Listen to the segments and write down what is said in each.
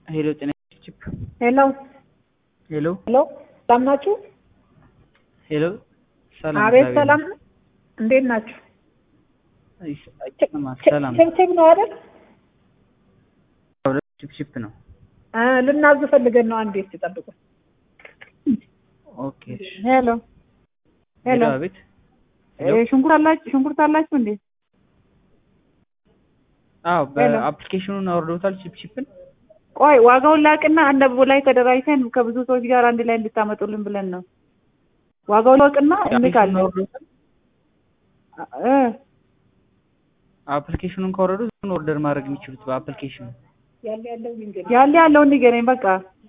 ሄሎ ጤና ቺፕ ሄሎ ሄሎ ሄሎ ሰላም ናችሁ? ሄሎ ሰላም አቤት እግዚአብሔር ሰላም ነው። እንዴት ናችሁ? ይመስገን። አይሰማም። ሰላም ችብችብ ነው አይደል? ቺፕ ቺፕ ነው። አ ልናዝ ፈልገን ነው። አንዴ እስኪ ጠብቁ። ኦኬ እሺ። ሄሎ ሄሎ ሄሎ አቤት ሄሎ እ ሽንኩርት አላችሁ ሽንኩርት አላችሁ እንዴ? አዎ ሄሎ። በአፕሊኬሽኑን አውርዶታል ቺፕ ቺፕን ቆይ ዋጋውን ላቅና አነቡ ላይ ተደራጅተን ከብዙ ሰዎች ጋር አንድ ላይ እንድታመጡልን ብለን ነው። ዋጋውን ላቅና አፕሊኬሽኑን እንልካለን። አውርዶታል እ አፕሊኬሽኑን ካወረዱ ዝም ኦርደር ማድረግ የሚችሉት በአፕሊኬሽኑ ያለ ያለውን ንገረኝ በቃ።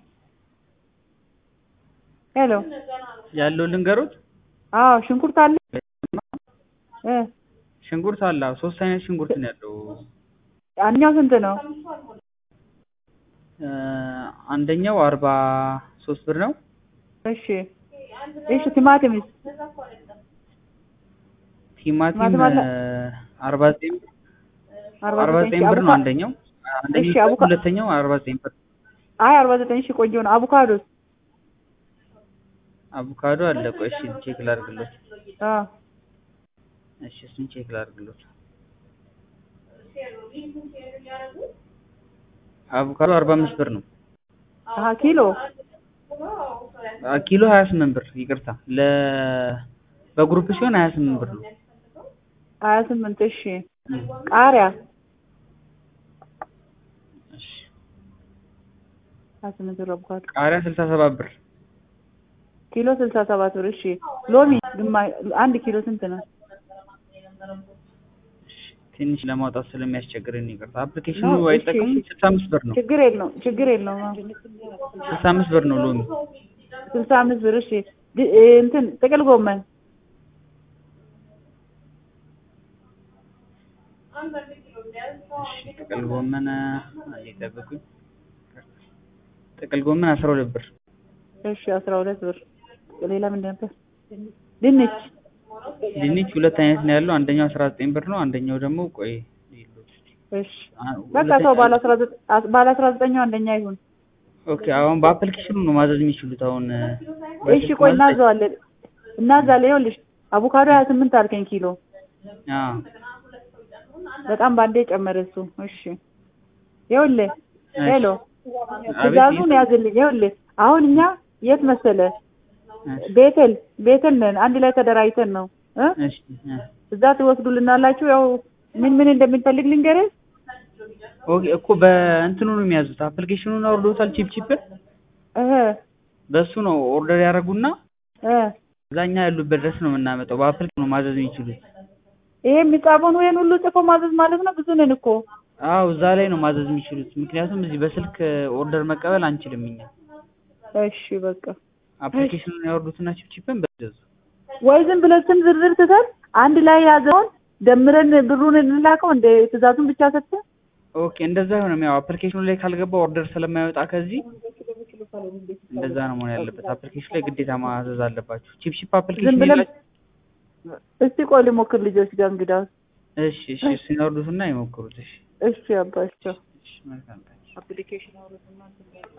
ሄሎ ያለው ልንገሩት። አዎ ሽንኩርት አለ እ ሽንኩርት አለ። አዎ ሶስት አይነት ሽንኩርት ነው ያለው። አንኛው ስንት ነው? እ አንደኛው አርባ ሶስት ብር ነው። እሺ እሺ ቲማቲምስ ቲማቲም ቲማቲም አለ? አርባ ዘጠኝ አርባ አርባ ዘጠኝ ዘጠኝ ብር ነው አቮካ- አንደኛው። እሺ አንደኛው አቮካ- ሁለተኛው አርባ ዘጠኝ ብር። አይ አርባ ዘጠኝ ሺ ቆንጆ ነው። አቮካዶስ አቮካዶ አለ። ቆይ እሺ ቼክ ላድርግሎት። አ እሺ እሱን ቼክ ላድርግሎት። አቮካዶ አርባ አምስት ብር ነው። አሀ ኪሎ አ ኪሎ ሀያ ስምንት ብር ይቅርታ። ለ በግሩፕ ሲሆን ሀያ ስምንት ብር ነው። ሀያ ስምንት እሺ ቃሪያ እሺ ሀያ ስምንት ብር አቮካዶ ቃሪያ ስልሳ ሰባት ብር። ኪሎ ስልሳ ሰባት ብር እሺ ሎሚ ግማ አንድ ኪሎ ስንት ነው? ትንሽ ለማውጣት ስለሚያስቸግረን ይቅርታ። አፕሊኬሽኑ ነው፣ እሺ፣ አይጠቅምም። እሺ። ስልሳ አምስት ብር ነው። ችግር የለውም ችግር የለውም አዎ። ስልሳ አምስት ብር ነው ሎሚ። ስልሳ አምስት ብር እሺ ድ- እ እንትን ጥቅል ጎመን እሺ ጥቅል ጎመን አንዴ ጠብቁኝ። ጥቅል ጎመን አስራ ሁለት ብር። እሺ አስራ ሁለት ብር ሌላ ምንድን ነበር? ድንች ድንች ሁለት አይነት ነው ያለው። አንደኛው አስራ ዘጠኝ ብር ነው። አንደኛው ደግሞ ቆይ ይሉት እስኪ። እሺ አ- በቃ ሁለተኛ- ሰው ባለ አስራ ዘጠኝ ባለ አስራ ዘጠኛው አንደኛ ይሁን። ኦኬ አሁን በአፕሊኬሽኑ ነው ማዘዝ የሚችሉት። አሁን እሺ ቆይ እናዘዋለን እናዛለን። ይኸውልሽ አቮካዶ ሀያ ስምንት አልከኝ ኪሎ አዎ በጣም ባንዴ ጨመረ እሱ። እሺ ይኸውልህ እሺ። ሄሎ አቤት፣ ትእዛዙን ያዝልኝ። ይኸውልህ አሁን እኛ የት መሰለ እሺ፣ ቤተል ቤተል ነን አንድ ላይ ተደራጅተን ነው እ እሺ፣ እ። እዛ ትወስዱልናላችሁ። ያው ምን ምን እንደምንፈልግ ልንገርህ። ኦኬ እኮ በእንትኑ ነው የሚያዙት። አፕሊኬሽኑን አውርዶታል ቺፕ ቺፕን እህ በሱ ነው ኦርደር ያደረጉና እ እዛኛ ያሉበት ድረስ ነው የምናመጣው። በአፕሊኬሽኑ ነው ማዘዝ የሚችሉት። ይሄ የሚጻፈውን ወይን ሁሉ ጽፎ ማዘዝ ማለት ነው። ብዙ ነን እኮ አዎ እዛ ላይ ነው ማዘዝ የሚችሉት። ምክንያቱም እዚህ በስልክ ኦርደር መቀበል አንችልም እኛ። እሺ በቃ አፕሊኬሽኑን ያወርዱትና ቺፕ ቺፕን በዘዙ። ወይ ዝም ብለን ስም ዝርዝር ትተን አንድ ላይ ያዘውን ደምረን ብሩን እንላከው እንደ ትእዛዙን ብቻ ሰጥተን ኦኬ እንደዛ አይሆንም። ያው አፕሊኬሽኑ ላይ ካልገባ ኦርደር ስለማይወጣ ከዚህ እንደዛ ነው መሆን ያለበት። አፕሊኬሽኑ ላይ ግዴታ ማዘዝ አለባችሁ። ቺፕ ቺፕ ዝም አፕሊኬሽን ብለን የላችሁ? እስቲ ቆይ ልሞክር ልጆች ጋር እንግዳው እሺ እሺ፣ እሱን ያወርዱትና ይሞክሩት። እሺ እሺ አባቸው እሺ፣ መልካም ቀን። አፕሊኬሽን አውርዱና